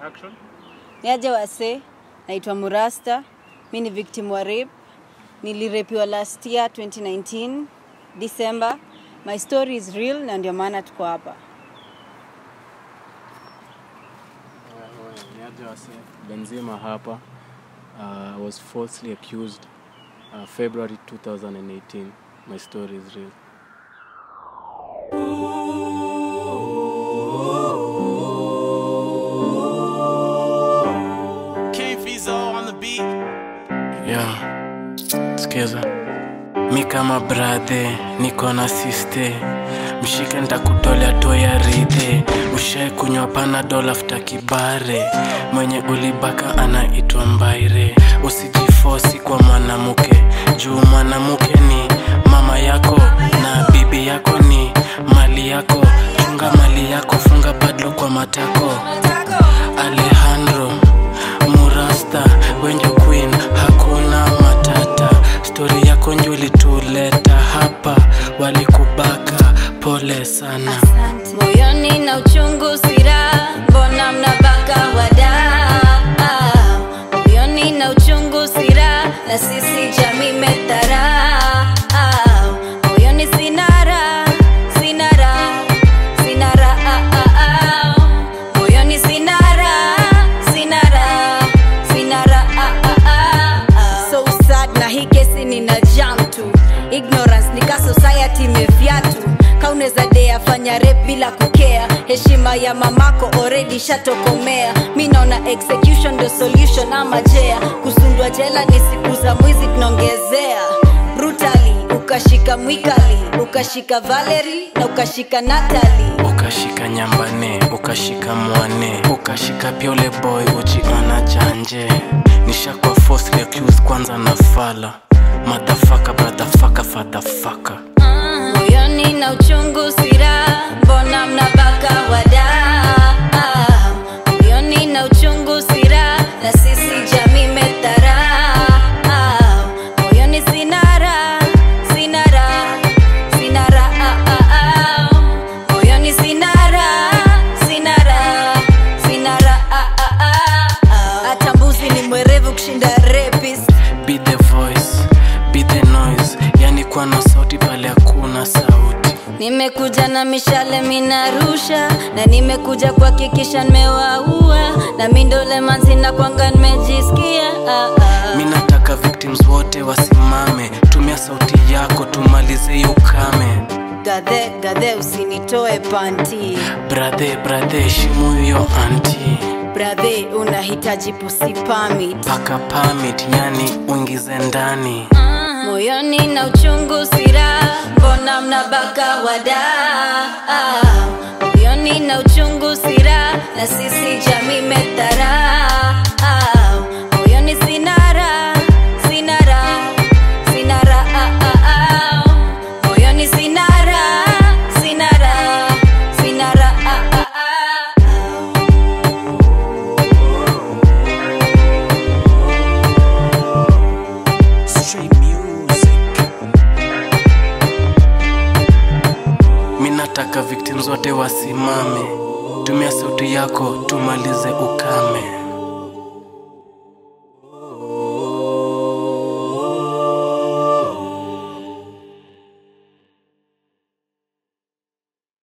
Action. Niaje wase, naitwa Murasta. Mi ni victim wa rape. Nilirepiwa last year 2019 December. My story is real na ndio maana tuko hapa. Niaje wase. Benzema hapa. Uh, I was falsely accused uh, February 2018. My story is real. King Fizo on the beat. Yeah, sikiza mi kama brathe niko na siste mshike ntakutolea toya ridhe ushae kunywa panadol afta kibare mwenye ulibaka anaitwa mbaire usijifosi kwa mwanamke juu mwanamke ni mama yako na bibi yako ni mali yako chunga mali yako funga padlo kwa matako alejandro murasta wenjo queen hakuna matata stori yako njo ilituleta hapa walikubaka pole sana Moyoni na uchungu sira, mbona mnabaka wadaa? Moyoni na uchungu sira, na sisi jamii medharau. Moyoni sinara, sinara, sinara. Moyoni sinara, sinara, sinara. So sad na hii kesi nina jam tu ignorance nika society imevyatu kauneza dea fanya rep bila kukea heshima ya mamako already shatokomea mi naona execution ndo solution ama jea kusundwa jela ni siku za mwizi tunaongezea brutally ukashika mwikali ukashika valeri na ukashika natali ukashika nyambane ukashika mwane ukashika pia ule boy ujiona janje nishakwa falsely accused kwanza na fala madhafaka bradhafaka fadhafaka moyoni na uchungu sira mbona mnabaka wadaa moyoni na uchungu sira na sisi jamii medharau moyoni sinara sinara sinara moyoni sinara sinara sinara hata mbuzi ni mwerevu kushinda rapist be the voice be the noise yani kuwa na sauti pale hakuna sauti nimekuja na mishale minarusha na nimekuja kuhakikisha nimewaua na mindole manzina kwanga nimejisikia ah, ah. mi nataka victims wote wasimame tumia sauti yako tumalize hiyo ukame gadhe gadhe usinitoe panti brathe brathe heshimu hiyo anti bradhe unahitaji pusi pamit paka pamit yani uingize ndani moyoni na uchungu sira mbona mnabaka wadaa moyoni na uchungu sira na sisi jamii medharau moyoni sinara sinara sinara moyoni sinara sinara sinara Straight music. mi nataka victims wote wasimame tumia sauti yako tumalize ukame